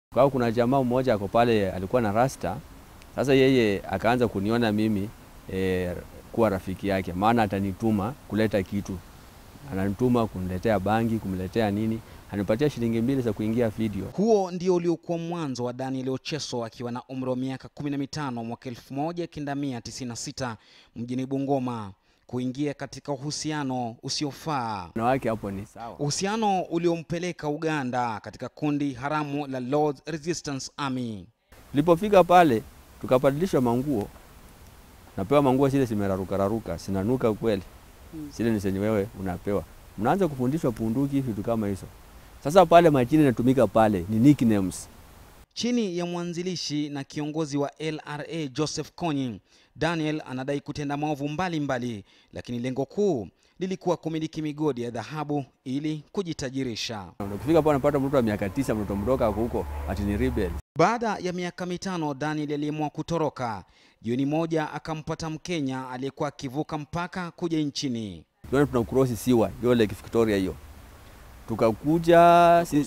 Kwa kuna jamaa mmoja ako pale alikuwa na rasta. Sasa yeye akaanza kuniona mimi e, kuwa rafiki yake, maana atanituma kuleta kitu, ananituma kuniletea bangi, kumletea nini, anipatia shilingi mbili za kuingia video. Huo ndio uliokuwa mwanzo wa Daniel Ocheso akiwa na umri wa miaka 15 mwaka 1996 mjini Bungoma kuingia katika uhusiano usiofaa, Wanawake hapo ni sawa. uhusiano uliompeleka Uganda katika kundi haramu la Lord's Resistance Army. Tulipofika pale tukabadilishwa manguo, napewa manguo zile zimeraruka raruka, sinanuka kweli zile ni zenye wewe unapewa, mnaanza kufundishwa punduki, vitu kama hizo. Sasa pale majina inatumika pale ni nicknames. Chini ya mwanzilishi na kiongozi wa LRA Joseph Kony, Daniel anadai kutenda maovu mbalimbali, lakini lengo kuu lilikuwa kumiliki migodi ya dhahabu ili kujitajirisha. Ukifika pale unapata mtoto wa miaka tisa, mtoto mdogo ako huko ati ni rebel. Baada ya miaka mitano, Daniel aliamua kutoroka. Jioni moja akampata Mkenya aliyekuwa akivuka mpaka kuja nchini. Tuone tuna cross siwa hiyo Lake Victoria hiyo, tukakuja si,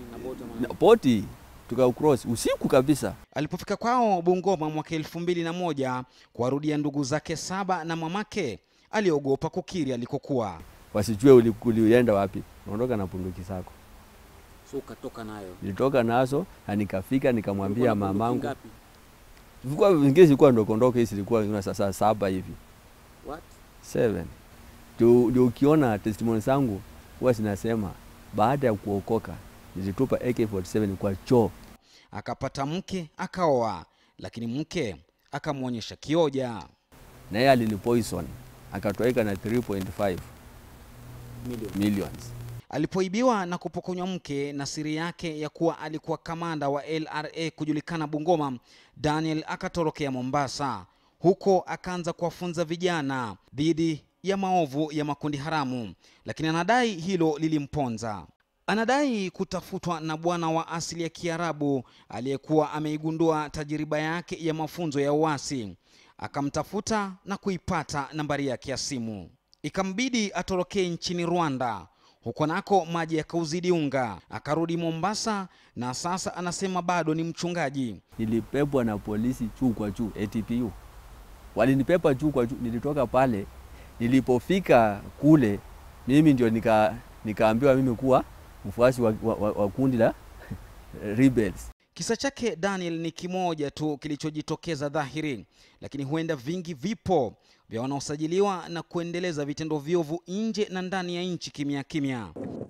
na poti tuka cross usiku kabisa. Alipofika kwao Bungoma mwaka elfu mbili na moja kuwarudia ndugu zake saba na mamake, aliogopa kukiri alikokuwa. wasijue uli- ulienda wapi, unaondoka na punduki zako. So ukatoka nayo. Nilitoka nazo na nikafika nikamwambia Ulikuwa na bunduki mamangu, ngapi? zilikuwa zingine zilikuwa ndokondogo, hizi zilikuwa zina sasa saba hivi What? seven. Ndio ndio ukiona testimony zangu huwa zinasema baada ya kuokoka nilitupa AK47 kwa choo. Akapata mke akaoa, lakini mke akamwonyesha kioja. na yeye alinipoison akatoweka na 3.5 Million. millions. Alipoibiwa na kupokonywa mke na siri yake ya kuwa alikuwa kamanda wa LRA kujulikana Bungoma, Daniel akatorokea Mombasa. Huko akaanza kuwafunza vijana dhidi ya maovu ya makundi haramu, lakini anadai hilo lilimponza. Anadai kutafutwa na bwana wa asili ya Kiarabu aliyekuwa ameigundua tajiriba yake ya mafunzo ya uasi. Akamtafuta na kuipata nambari yake ya simu, ikambidi atorokee nchini Rwanda. Huko nako maji yakauzidi unga, akarudi Mombasa na sasa anasema bado ni mchungaji. Nilipepwa na polisi juu kwa juu, ATPU walinipepa juu kwa juu. Nilitoka pale, nilipofika kule mimi ndio nika nikaambiwa mimi kuwa mfuasi wa, wa, wa, wa kundi la rebels. Kisa chake Daniel ni kimoja tu kilichojitokeza dhahiri, lakini huenda vingi vipo vya wanaosajiliwa na kuendeleza vitendo viovu nje na ndani ya nchi kimya kimya.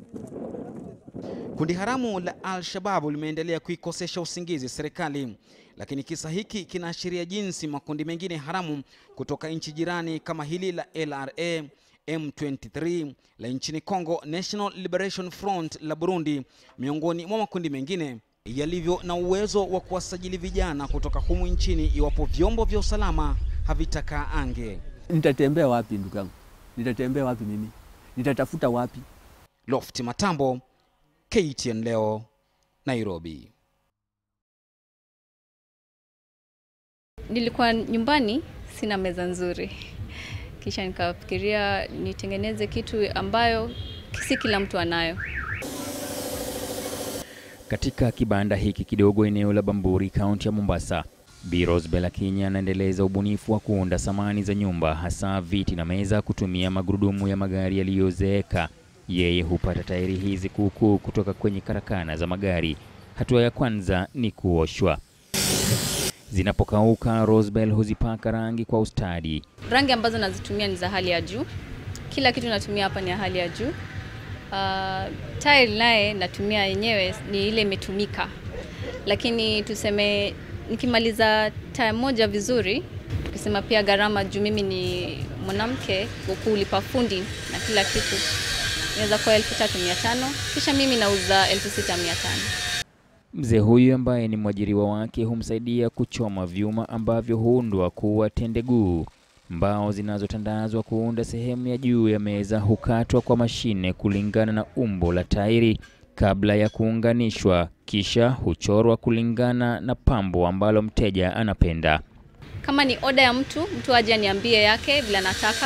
Kundi haramu la Al-Shababu limeendelea kuikosesha usingizi serikali, lakini kisa hiki kinaashiria jinsi makundi mengine haramu kutoka nchi jirani kama hili la LRA M23 la nchini Congo, National Liberation Front la Burundi, miongoni mwa makundi mengine yalivyo na uwezo wa kuwasajili vijana kutoka humu nchini iwapo vyombo vya usalama havitakaa ange. Nitatembea wapi ndugu yangu? Nitatembea wapi mimi? Nitatafuta wapi? Lofti Matambo, KTN leo, Nairobi. Nilikuwa nyumbani sina meza nzuri, kisha nikafikiria nitengeneze kitu ambayo si kila mtu anayo. Katika kibanda hiki kidogo eneo la Bamburi, kaunti ya Mombasa, Bi Rosebel Akinya anaendeleza ubunifu wa kuunda samani za nyumba, hasa viti na meza kutumia magurudumu ya magari yaliyozeeka. Yeye hupata tairi hizi kuukuu kutoka kwenye karakana za magari. Hatua ya kwanza ni kuoshwa. Zinapokauka, Rosebel huzipaka rangi kwa ustadi. Rangi ambazo nazitumia ni za hali ya juu, kila kitu natumia hapa ni ya hali ya juu. Uh, tile naye natumia yenyewe ni ile imetumika, lakini tuseme nikimaliza tile moja vizuri, tukisema pia gharama juu mimi ni mwanamke, kulipa fundi na kila kitu inaweza kuwa elfu tatu mia tano kisha mimi nauza elfu sita mia tano Mzee huyu ambaye ni mwajiriwa wake humsaidia kuchoma vyuma ambavyo huundwa kuwa tendeguu. Mbao zinazotandazwa kuunda sehemu ya juu ya meza hukatwa kwa mashine kulingana na umbo la tairi kabla ya kuunganishwa, kisha huchorwa kulingana na pambo ambalo mteja anapenda. Kama ni oda ya mtu, mtu aje aniambie yake vile anataka,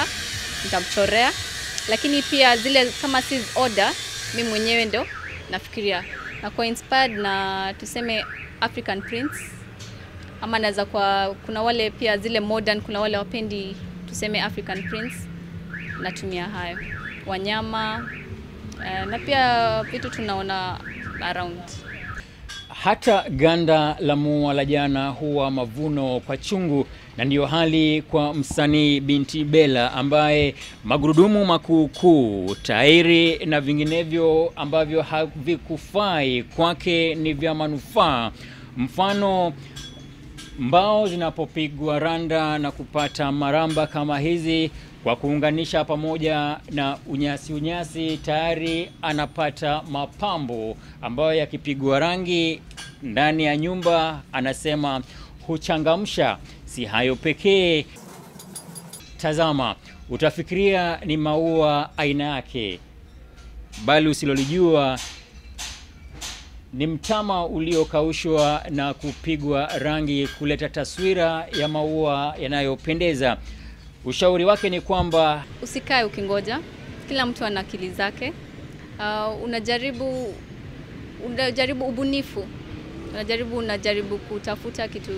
nitamchorea. Lakini pia zile kama si oda, mi mwenyewe ndo nafikiria na kwa inspired na tuseme African prints ama naweza kwa kuna wale pia zile modern, kuna wale wapendi tuseme African prints, natumia hayo wanyama eh, na pia vitu tunaona around. Hata ganda la mua la jana huwa mavuno kwa chungu, na ndiyo hali kwa msanii Binti Bella ambaye magurudumu makuukuu, tairi na vinginevyo ambavyo havikufai kwake ni vya manufaa. Mfano, mbao zinapopigwa randa na kupata maramba kama hizi kwa kuunganisha pamoja na unyasi unyasi, tayari anapata mapambo ambayo yakipigwa rangi ndani ya nyumba, anasema huchangamsha. Si hayo pekee, tazama, utafikiria ni maua aina yake, bali usilolijua ni mtama uliokaushwa na kupigwa rangi kuleta taswira ya maua yanayopendeza. Ushauri wake ni kwamba Usikae ukingoja, kila mtu ana akili zake. Uh, unajaribu unajaribu ubunifu, unajaribu unajaribu kutafuta kitu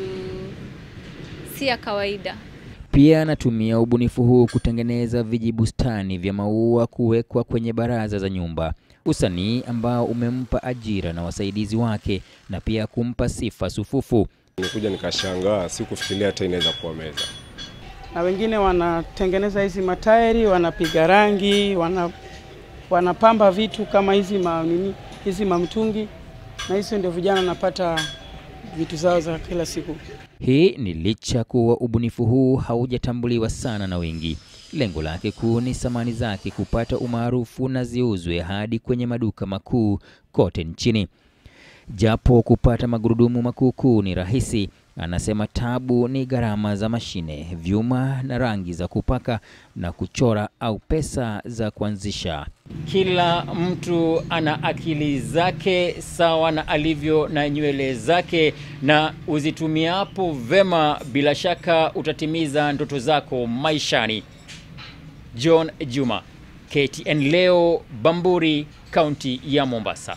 si ya kawaida. pia anatumia ubunifu huu kutengeneza vijibustani vya maua kuwekwa kwenye baraza za nyumba, usanii ambao umempa ajira na wasaidizi wake na pia kumpa sifa sufufu. Nikuja nikashangaa, sikufikiria hata inaweza kuwa meza. na wengine wanatengeneza hizi matairi, wanapiga rangi, wana, wanapamba vitu kama hizi ma, nini, hizi mamtungi, na hizo ndio vijana wanapata vitu zao za kila siku. Hii ni licha kuwa ubunifu huu haujatambuliwa sana na wengi. Lengo lake kuu ni samani zake kupata umaarufu na ziuzwe hadi kwenye maduka makuu kote nchini. Japo kupata magurudumu makuukuu ni rahisi, anasema tabu ni gharama za mashine, vyuma na rangi za kupaka na kuchora au pesa za kuanzisha. Kila mtu ana akili zake sawa na alivyo na nywele zake, na uzitumiapo vema, bila shaka utatimiza ndoto zako maishani. John Juma, KTN leo, Bamburi, kaunti ya Mombasa.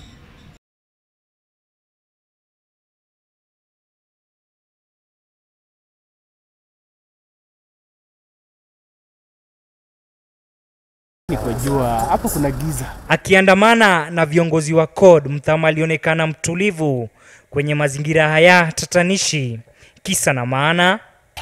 Nikojua hapo kuna giza. Akiandamana na viongozi wa CORD, Mthama alionekana mtulivu kwenye mazingira haya tatanishi. Kisa na maana,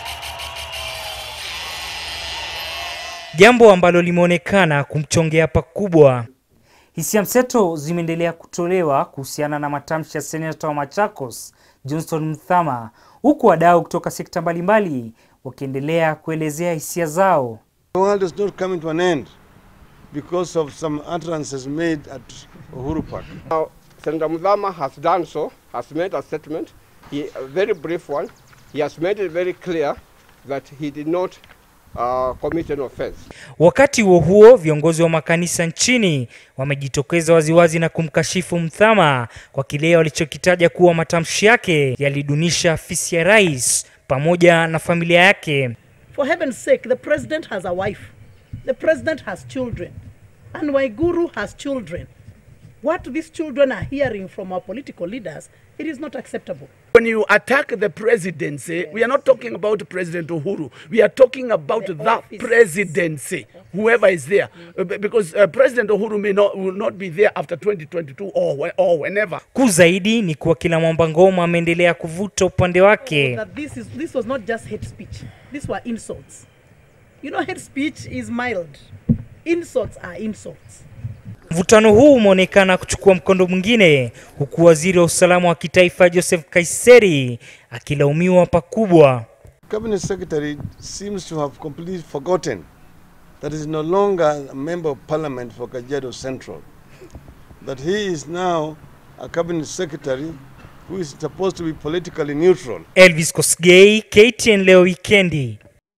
jambo ambalo limeonekana kumchongea pakubwa. Hisia mseto zimeendelea kutolewa kuhusiana na matamshi ya seneta wa Machakos Johnston Mthama, huku wadau kutoka sekta mbalimbali wakiendelea kuelezea hisia zao. The world is not coming to an end because of some utterances made at Uhuru Park. Senator Mudhama has done so, has made a statement, he, a very brief one. He has made it very clear that he did not uh, commit an offense. Wakati huo huo, viongozi wa makanisa nchini wamejitokeza waziwazi na kumkashifu Mthama kwa kile walichokitaja kuwa matamshi yake yalidunisha afisi ya rais pamoja na familia yake. For heaven's sake, the president has a wife. The president has children. And Waiguru has children. What these children are hearing from our political leaders, it is not acceptable. When you attack the presidency, we are not talking about President Uhuru. We are talking about the, presidency, whoever is there. Uh, b- Because uh, President Uhuru may not, will not be there after 2022 or, whe- or whenever. Kuu zaidi ni kuwa kila mwamba ngoma ameendelea kuvuta upande wake. That this, is, this was not just hate speech, these were insults. You know, hate speech is mild, insults are insults. Mvutano huu umeonekana kuchukua mkondo mwingine, huku waziri wa usalama wa kitaifa Joseph Kaiseri akilaumiwa pakubwa. Cabinet Secretary seems to have completely forgotten that he is no longer a member of parliament for Kajiado Central. That he is now a cabinet secretary who is supposed to be politically neutral. Elvis Kosgei, KTN leo wikendi.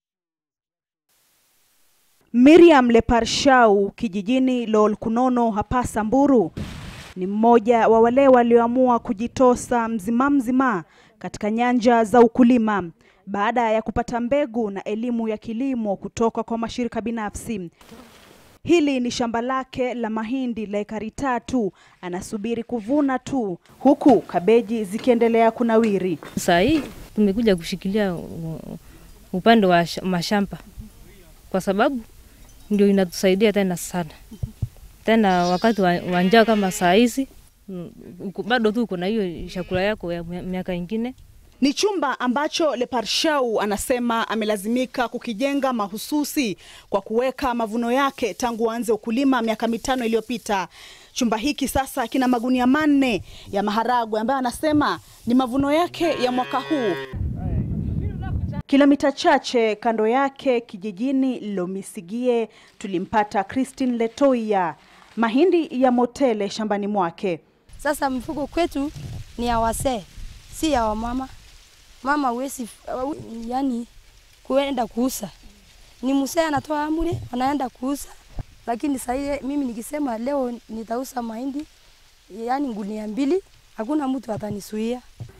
Miriam Leparshau kijijini Lolkunono hapa Samburu ni mmoja wa wale walioamua kujitosa mzima mzima katika nyanja za ukulima baada ya kupata mbegu na elimu ya kilimo kutoka kwa mashirika binafsi. Hili ni shamba lake la mahindi la ekari tatu, anasubiri kuvuna tu, huku kabeji zikiendelea kunawiri. Saa hii tumekuja kushikilia uh, upande wa sh- mashamba kwa sababu ndio inatusaidia tena sana tena wakati wa, wa njaa kama saa hizi mm, uko- bado tu uko na hiyo chakula yako ya mia- miaka ingine Ni chumba ambacho Leparshau anasema amelazimika kukijenga mahususi kwa kuweka mavuno yake tangu aanze ukulima miaka mitano iliyopita. Chumba hiki sasa kina magunia manne ya maharagwe ambayo anasema ni mavuno yake ya mwaka huu. Kilomita chache kando yake kijijini Lomisigie tulimpata Christine Letoia, mahindi ya motele shambani mwake. Sasa mifugo kwetu ni ya wasee, si ya wamama. Mama huwezi yani kuenda kuuza, ni msee anatoa amri anaenda kuuza. Lakini sasa hii mimi nikisema leo nitauza mahindi yani gunia mbili, hakuna mtu atanisuia.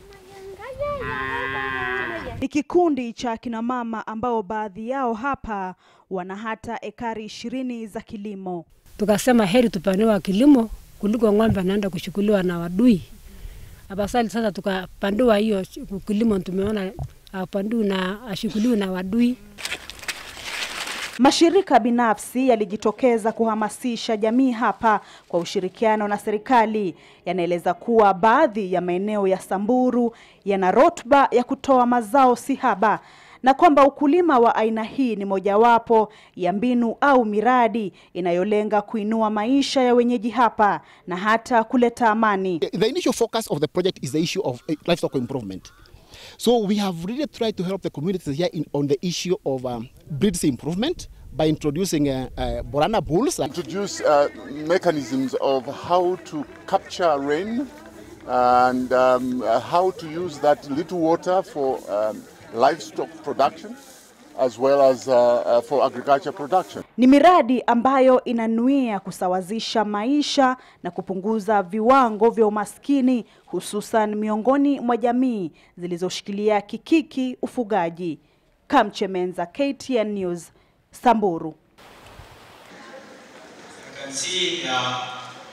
Ni kikundi cha kina mama ambao baadhi yao hapa wana hata ekari ishirini za kilimo. tukasema heri tupandiwa kilimo kuliko ng'ombe anaenda kuchukuliwa na wadui. Afadhali sasa tukapandiwa hiyo kilimo, tumeona apandiwi na ashukuliwi na wadui. Mashirika binafsi yalijitokeza kuhamasisha jamii hapa kwa ushirikiano na serikali. Yanaeleza kuwa baadhi ya maeneo ya Samburu yana rotba ya kutoa mazao si haba na kwamba ukulima wa aina hii ni mojawapo ya mbinu au miradi inayolenga kuinua maisha ya wenyeji hapa na hata kuleta amani. The initial focus of the project is the issue of uh, livestock improvement. So we have really tried to help the communities here in, on the issue of um, breeds improvement by introducing uh, uh, Borana bulls. Introduce uh, mechanisms of how to capture rain and um, uh, how to use that little water for um, livestock production as well as uh, uh, for agriculture production. Ni miradi ambayo inanuia kusawazisha maisha na kupunguza viwango vya umaskini hususan miongoni mwa jamii zilizoshikilia kikiki ufugaji. Kamchemenza, KTN News, Samburu. can see uh,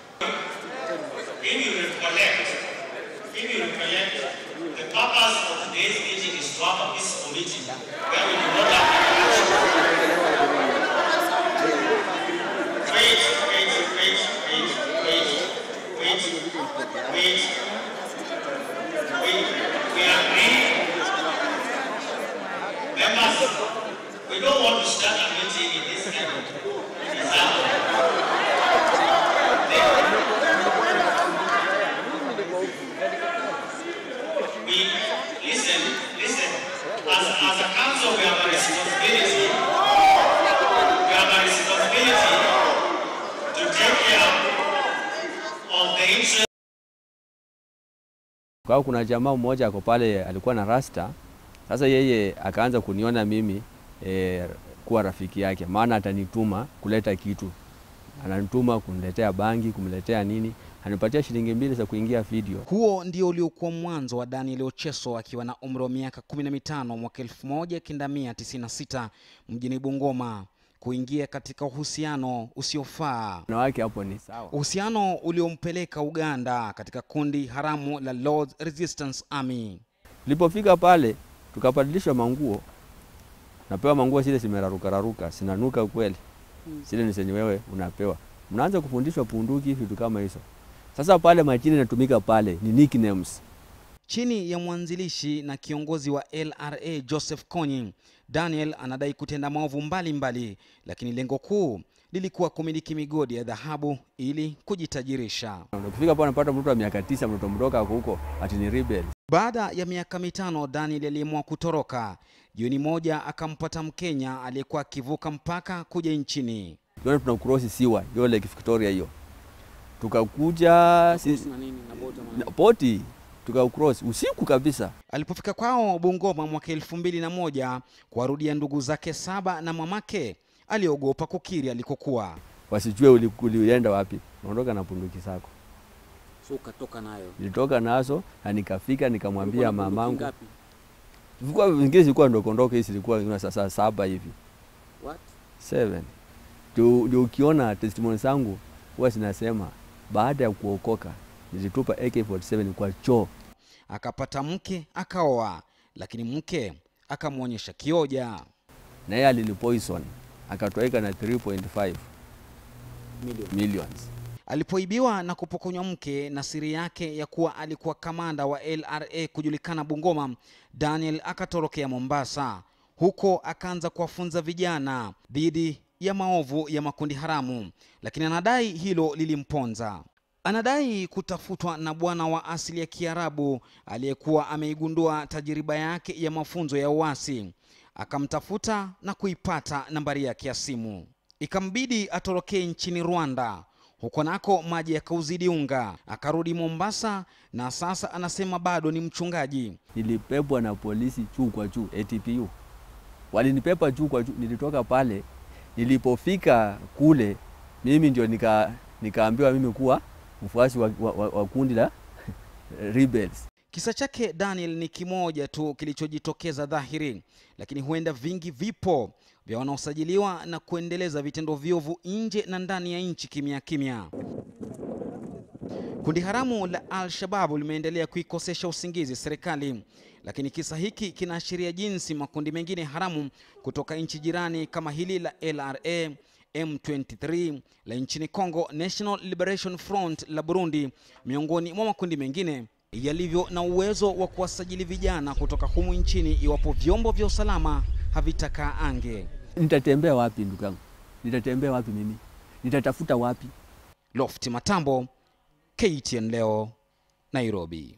if you recollect, if you recollect, the purpose of today's meeting is to have a peaceful meeting where we do not have Wait, wait, wait, wait, wait, wait, wait, wait. We agree. Members, we don't want to start a meeting in this kind of disaster. we listen, listen. As, as a council, we have a responsibility. We have a responsibility to take care of the interest. Kwa hiyo kuna jamaa mmoja ako pale alikuwa na rasta. Sasa yeye akaanza kuniona mimi e, kuwa rafiki yake, maana atanituma kuleta kitu, ananituma kuniletea bangi, kumletea nini, anipatia shilingi mbili za kuingia video. Huo ndio uliokuwa mwanzo wa Daniel Ocheso akiwa na umri wa miaka 15 mwaka 1996 mjini Bungoma kuingia katika uhusiano usiofaa. Wanawake hapo ni sawa. Uhusiano uliompeleka Uganda katika kundi haramu la Lord's Resistance Army. Tulipofika pale tukabadilishwa manguo, napewa manguo zile zimerarukararuka, sinanuka kweli, zile ni zenye wewe unapewa. Mnaanza kufundishwa punduki, vitu kama hizo. Sasa pale majina inatumika pale ni nicknames. Chini ya mwanzilishi na kiongozi wa LRA Joseph Kony, Daniel anadai kutenda maovu mbalimbali, lakini lengo kuu lilikuwa kumiliki migodi ya dhahabu ili kujitajirisha. Ukifika pale unapata mtoto wa miaka tisa, mtoto mdogo ako huko ati ni rebel. Baada ya miaka mitano, Daniel aliamua kutoroka. Jioni moja akampata Mkenya aliyekuwa akivuka mpaka kuja nchini. Tuone tuna cross siwa hiyo Lake Victoria hiyo, tukakuja si, na nini na boti ama na poti tukaucross usiku kabisa. Alipofika kwao Bungoma mwaka elfu mbili na moja kuwarudia ndugu zake saba na mamake, aliogopa kukiri alikokuwa. Wasijue uli- ulienda wapi, unaondoka na punduki zako. so ukatoka nayo Nilitoka nazo na nikafika nikamwambia Ulikuwa na bunduki mamangu, ngapi? zilikuwa zingine zilikuwa ndokondogo, hizi zilikuwa saa saa saba hivi What? seven. ndio ndio ukiona testimony zangu huwa zinasema baada ya kuokoka nilitupa AK47 kwa choo. Akapata mke akaoa, lakini mke akamwonyesha kioja. na yeye alinipoison akatoweka na 3.5 millions. Alipoibiwa na kupokonywa mke na siri yake ya kuwa alikuwa kamanda wa LRA kujulikana Bungoma, Daniel akatorokea Mombasa. Huko akaanza kuwafunza vijana dhidi ya maovu ya makundi haramu, lakini anadai hilo lilimponza. Anadai kutafutwa na bwana wa asili ya Kiarabu aliyekuwa ameigundua tajiriba yake ya mafunzo ya uasi. Akamtafuta na kuipata nambari yake ya simu, ikambidi atorokee nchini Rwanda. Huko nako maji yakauzidi unga, akarudi Mombasa na sasa anasema bado ni mchungaji. Nilipepwa na polisi juu kwa juu, ATPU walinipepa juu kwa juu. Nilitoka pale, nilipofika kule mimi ndio nika nikaambiwa mimi kuwa mfuasi wa, wa, wa, wa kundi la rebels. Kisa chake Daniel ni kimoja tu kilichojitokeza dhahiri, lakini huenda vingi vipo vya wanaosajiliwa na kuendeleza vitendo viovu nje na ndani ya nchi kimya kimya. Kundi haramu la Al-Shabaab limeendelea kuikosesha usingizi serikali, lakini kisa hiki kinaashiria jinsi makundi mengine haramu kutoka nchi jirani kama hili la LRA M23 la nchini Congo, National Liberation Front la Burundi, miongoni mwa makundi mengine yalivyo na uwezo wa kuwasajili vijana kutoka humu nchini iwapo vyombo vya usalama havitakaa ange. Nitatembea wapi ndugu yangu? Nitatembea wapi mimi? Nitatafuta wapi? Lofti Matambo, KTN leo, Nairobi.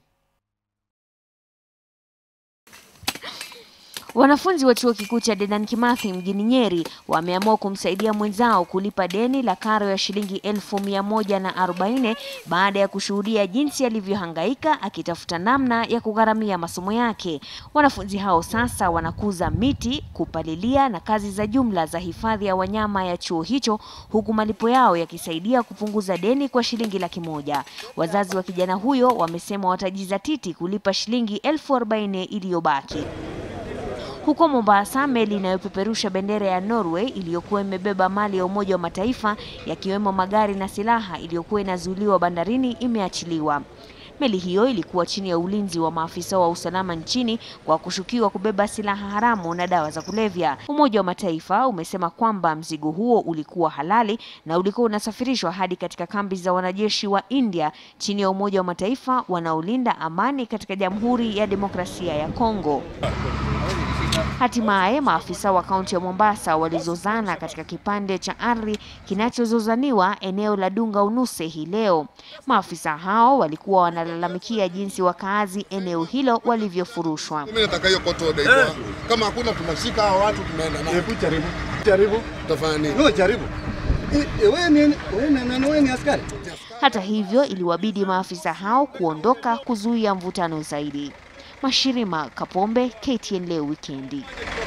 Wanafunzi wa chuo kikuu cha Dedan Kimathi mjini Nyeri wameamua kumsaidia mwenzao kulipa deni la karo ya shilingi elfu mia moja na arobaini baada ya kushuhudia jinsi alivyohangaika akitafuta namna ya kugharamia masomo yake. Wanafunzi hao sasa wanakuza miti, kupalilia na kazi za jumla za hifadhi ya wanyama ya chuo hicho, huku malipo yao yakisaidia kupunguza deni kwa shilingi laki moja. Wazazi wa kijana huyo wamesema watajizatiti kulipa shilingi elfu arobaini iliyobaki. Huko Mombasa, meli inayopeperusha bendera ya Norway iliyokuwa imebeba mali ya Umoja wa Mataifa yakiwemo magari na silaha iliyokuwa inazuiliwa bandarini imeachiliwa. Meli hiyo ilikuwa chini ya ulinzi wa maafisa wa usalama nchini kwa kushukiwa kubeba silaha haramu na dawa za kulevya. Umoja wa Mataifa umesema kwamba mzigo huo ulikuwa halali na ulikuwa unasafirishwa hadi katika kambi za wanajeshi wa India chini ya Umoja wa Mataifa wanaolinda amani katika Jamhuri ya Demokrasia ya Kongo. Hatimaye maafisa wa kaunti ya Mombasa walizozana katika kipande cha ardhi kinachozozaniwa eneo la Dunga Unuse hii leo. Maafisa hao walikuwa wanalalamikia jinsi wakaazi eneo hilo walivyofurushwa. Mimi nataka hiyo koto order iko. hapo. Kama hakuna tunashika hao watu tunaenda nao. Hebu jaribu. Jaribu. Utafanya nini? Wewe jaribu. Wewe ni wewe ni wewe ni askari? Hata hivyo, iliwabidi maafisa hao kuondoka kuzuia mvutano zaidi. Mashirima Kapombe, KTN leo wikendi.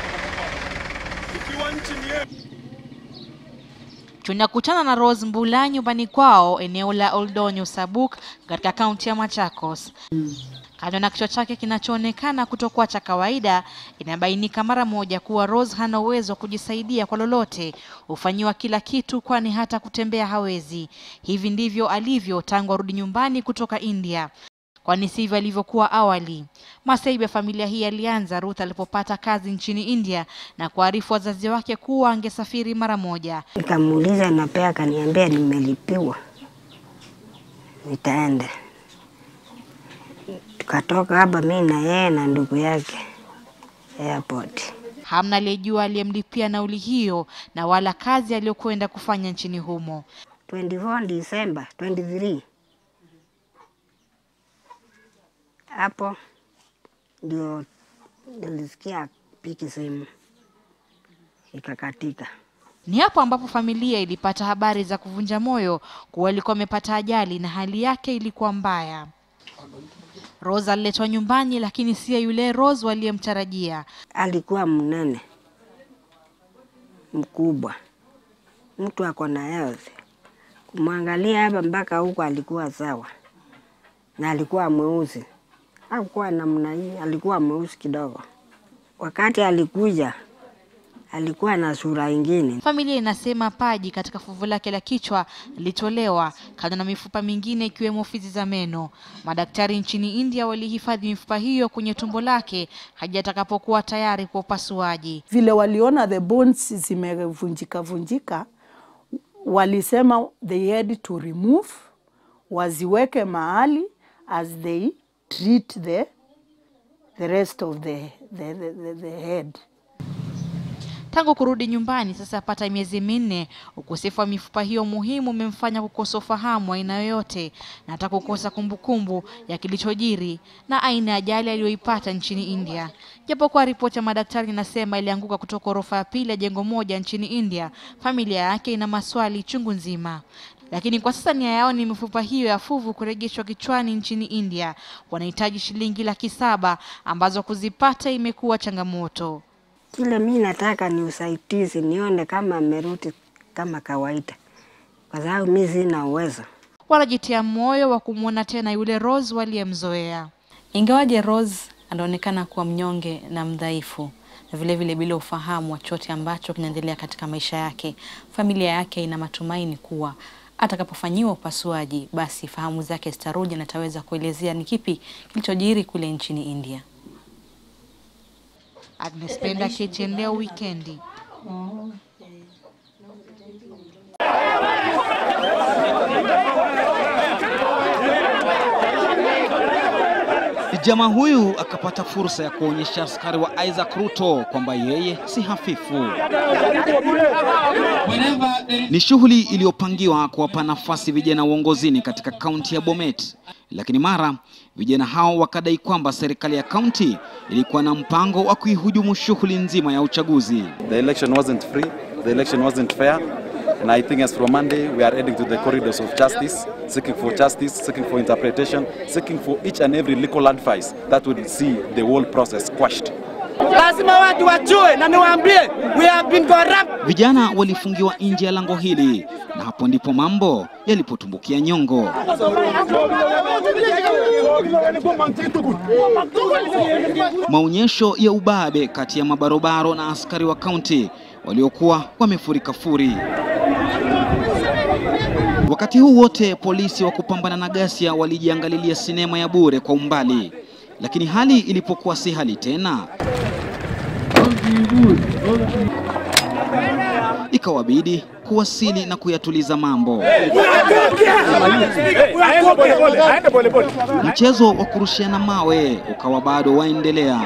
Tunakutana na Rose Mbula nyumbani kwao eneo la Oldonyo Sabuk katika kaunti ya Machakos. Kando na kichwa chake kinachoonekana kutokuwa cha kawaida, inabainika mara moja kuwa Rose hana uwezo wa kujisaidia kwa lolote, hufanyiwa kila kitu, kwani hata kutembea hawezi. Hivi ndivyo alivyo tangu arudi nyumbani kutoka India kwani sivyo alivyokuwa awali. Masaibu ya familia hii yalianza Ruth alipopata kazi nchini India na kuarifu wazazi wake kuwa angesafiri mara moja. Nikamuuliza na pia akaniambia nimelipiwa, nitaenda. Tukatoka hapa mi na yeye na ndugu yake airport. Hamna aliyejua aliyemlipia nauli hiyo na wala kazi aliyokwenda kufanya nchini humo. 24 December 23 hapo ndio nilisikia piki simu ikakatika. Ni hapo ambapo familia ilipata habari za kuvunja moyo kuwa alikuwa amepata ajali na hali yake ilikuwa mbaya. Rose aliletwa nyumbani, lakini siyo yule Rose waliyemtarajia. Alikuwa mnene mkubwa, mtu ako na health. Kumwangalia hapa mpaka huko alikuwa sawa, na alikuwa mweusi hakuwa namna hii, alikuwa mweusi kidogo. Wakati alikuja alikuwa na sura ingine. Familia inasema paji katika fuvu lake la kichwa lilitolewa kando na mifupa mingine ikiwemo fizi za meno. Madaktari nchini India walihifadhi mifupa hiyo kwenye tumbo lake hadi atakapokuwa tayari kwa upasuaji. Vile waliona the bones zimevunjika vunjika, walisema they had to remove, waziweke mahali as they treat the, the rest of the, the, the, the, the head. Tangu kurudi nyumbani sasa yapata miezi minne, ukosefu wa mifupa hiyo muhimu umemfanya kukosa ufahamu wa aina yoyote na hata kukosa kumbukumbu ya kilichojiri na aina ya ajali aliyoipata nchini India. Japokuwa ripoti ya madaktari inasema ilianguka kutoka ghorofa ya pili ya jengo moja nchini India, familia yake ina maswali chungu nzima. Lakini kwa sasa nia yao ni mifupa hiyo ya fuvu kurejeshwa kichwani nchini India. Wanahitaji shilingi laki saba ambazo kuzipata imekuwa changamoto. Kile mi nataka ni usaidizi, nione kama amerudi kama kawaida, kwa sababu mi sina uwezo. Wanajitia moyo wa kumwona tena yule Rose waliyemzoea. Ingawaje Rose anaonekana kuwa mnyonge na mdhaifu na vile vile bila ufahamu wa chochote ambacho kinaendelea katika maisha yake, familia yake ina matumaini kuwa atakapofanyiwa upasuaji, basi fahamu zake zitarudi na ataweza kuelezea ni kipi kilichojiri kule nchini India. Agnes Penda, KTN leo wikendi. Jamaa huyu akapata fursa ya kuonyesha askari wa Isaac Ruto kwamba yeye si hafifu. Ni shughuli iliyopangiwa kuwapa nafasi vijana uongozini katika kaunti ya Bomet, lakini mara vijana hao wakadai kwamba serikali ya kaunti ilikuwa na mpango wa kuihujumu shughuli nzima ya uchaguzi. The election wasn't free, the election wasn't fair. And I think as from Monday, we are heading to the corridors of justice, seeking for justice, seeking for interpretation, seeking for each and every legal advice that will see the whole process quashed. Lazima watu wajue na niwaambie, we have been corrupt. Vijana walifungiwa nje ya lango hili na hapo ndipo mambo yalipotumbukia nyongo. Maonyesho ya ubabe kati ya mabarobaro na askari wa kaunti waliokuwa wamefurika furi. Wakati huu wote polisi wa kupambana na ghasia walijiangalilia sinema ya bure kwa umbali, lakini hali ilipokuwa si hali tena, ikawabidi kuwasili na kuyatuliza mambo. Mchezo wa kurushiana mawe ukawa bado waendelea,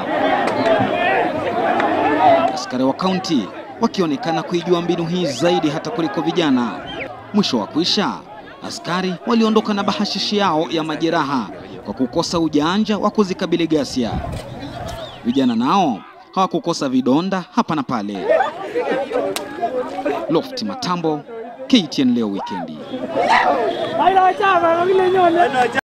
askari wa kaunti wakionekana kuijua mbinu hii zaidi hata kuliko vijana. Mwisho wa kwisha, askari waliondoka na bahashishi yao ya majeraha kwa kukosa ujanja wa kuzikabili ghasia. Vijana nao hawakukosa vidonda hapa na pale. Lofti Matambo, KTN leo wikendi.